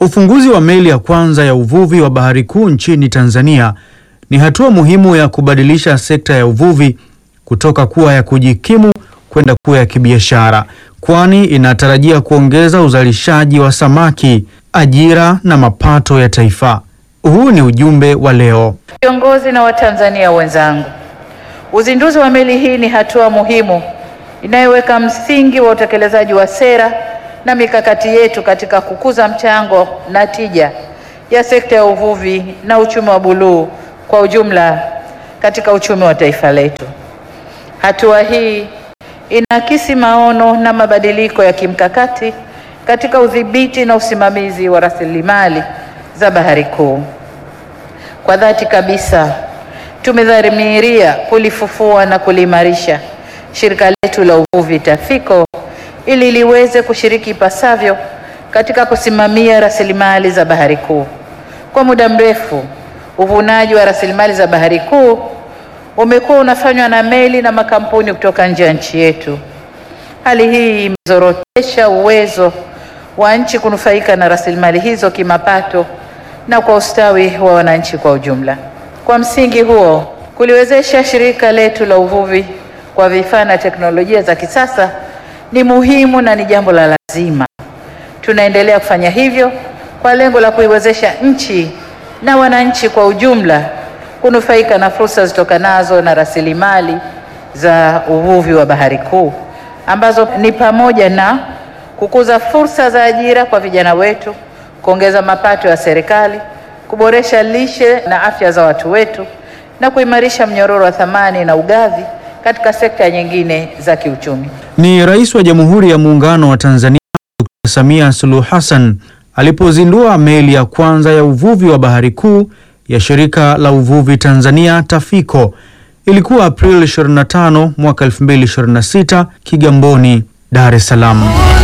Ufunguzi wa meli ya kwanza ya uvuvi wa Bahari Kuu nchini Tanzania ni hatua muhimu ya kubadilisha sekta ya uvuvi kutoka kuwa ya kujikimu kwenda kuwa ya kibiashara, kwani inatarajia kuongeza uzalishaji wa samaki, ajira na mapato ya taifa. Huu ni ujumbe wa leo. Viongozi na Watanzania wenzangu, uzinduzi wa meli hii ni hatua muhimu inayoweka msingi wa utekelezaji wa sera na mikakati yetu katika kukuza mchango na tija ya sekta ya uvuvi na uchumi wa buluu kwa ujumla katika uchumi wa taifa letu. Hatua hii inaakisi maono na mabadiliko ya kimkakati katika udhibiti na usimamizi wa rasilimali za Bahari Kuu. Kwa dhati kabisa tumedhamiria kulifufua na kuliimarisha shirika letu la uvuvi TAFICO ili liweze kushiriki ipasavyo katika kusimamia rasilimali za Bahari Kuu. Kwa muda mrefu, uvunaji wa rasilimali za Bahari Kuu umekuwa unafanywa na meli na makampuni kutoka nje ya nchi yetu. Hali hii imezorotesha uwezo wa nchi kunufaika na rasilimali hizo kimapato na kwa ustawi wa wananchi kwa ujumla. Kwa msingi huo, kuliwezesha shirika letu la uvuvi kwa vifaa na teknolojia za kisasa ni muhimu na ni jambo la lazima. Tunaendelea kufanya hivyo kwa lengo la kuiwezesha nchi na wananchi kwa ujumla kunufaika na fursa zitokanazo na rasilimali za uvuvi wa Bahari Kuu ambazo ni pamoja na kukuza fursa za ajira kwa vijana wetu, kuongeza mapato ya serikali, kuboresha lishe na afya za watu wetu na kuimarisha mnyororo wa thamani na ugavi katika sekta nyingine za kiuchumi. Ni Rais wa Jamhuri ya Muungano wa Tanzania Dr. Samia Suluhu Hassan alipozindua meli ya kwanza ya uvuvi wa Bahari Kuu ya Shirika la Uvuvi Tanzania TAFICO. Ilikuwa Aprili 25 mwaka 2026 Kigamboni, Dar es Salaam.